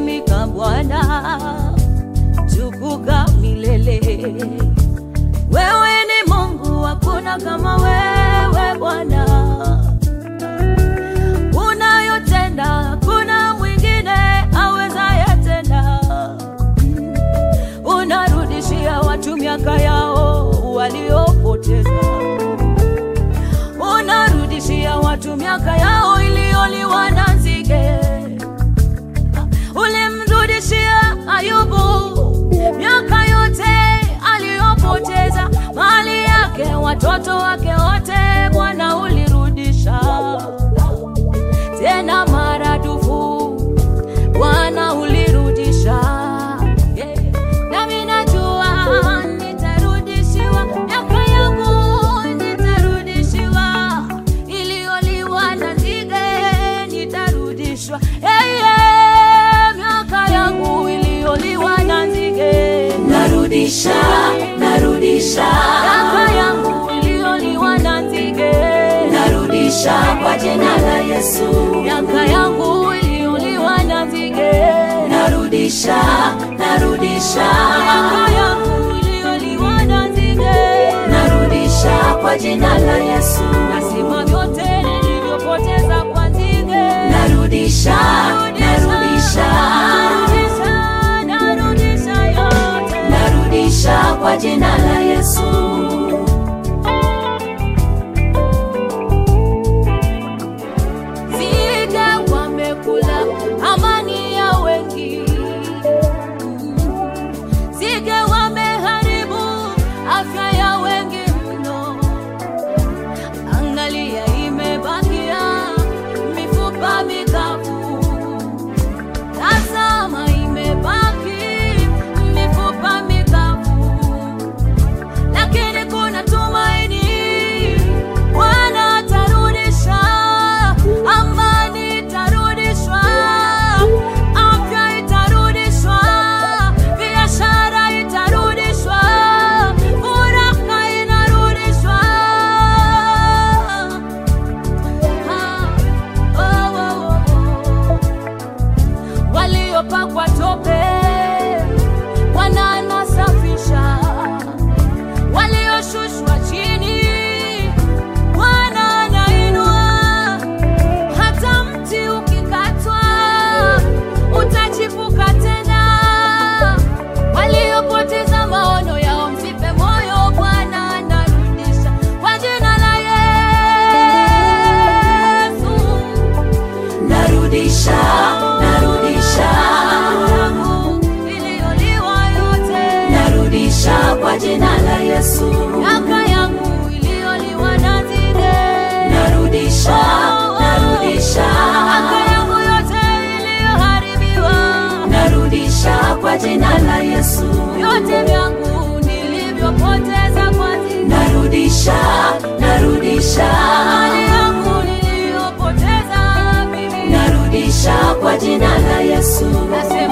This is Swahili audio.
utatumika Bwana, tukuka milele. Wewe ni Mungu, hakuna kama wewe Bwana. Unayotenda hakuna mwingine awezaye tena. Unarudishia watu miaka yao waliopoteza, unarudishia watu miaka yao iliyoliwa na nzige. Ulimrudishia Ayubu miaka yote aliyopoteza, mali yake, watoto wake wote, Bwana ulirudisha tena maradufu, Bwana ulirudisha. Yeah. Nami najua nitarudishiwa miaka yangu, nitarudishiwa iliyoliwa na nzige, nitarudishwa hey, yeah. miaka yangu iliyoliwa na nzige, narudisha narudisha miaka yangu iliyoliwa na nzige, narudisha kwa jina la Yesu miaka yangu iliyoliwa na nzige, narudisha narudisha miaka yangu iliyoliwa na nzige, narudisha kwa jina la Yesu nasima vyote nilivyopoteza kwa nzige, narudisha narudisha narudisha, narudisha yote. narudisha kwa jina la Yesu Nzige wamekula amani ya wengi, nzige wameharibu afya ya wengi mno. Angalia, imebakia mifupa mikavu, tazama, imebaki mifupa mikavu lakini kuna tumaini. Bwana atarudisha, amani itarudishwa, afya itarudishwa, biashara itarudishwa, furaha inarudishwa. Ah, oh, oh, oh. Waliopakwa tope Bwana anasafisha walioshushwa chini Bwana anainua. Hata mti ukikatwa utachipuka tena. Waliopoteza maono yao msife moyo, Bwana anarudisha kwa jina la Yesu. narudisha narudisha Yangu iliyoliwa yote narudisha kwa jina la Yesu miaka yangu iliyoliwa na nzige, narudisha narudisha miaka yangu yote iliyoharibiwa, narudisha kwa jina la Yesu vyote vyangu nilivyopoteza kwa nzige, narudisha narudisha mali yangu niliyopoteza mimi, narudisha kwa jina la Yesu nasema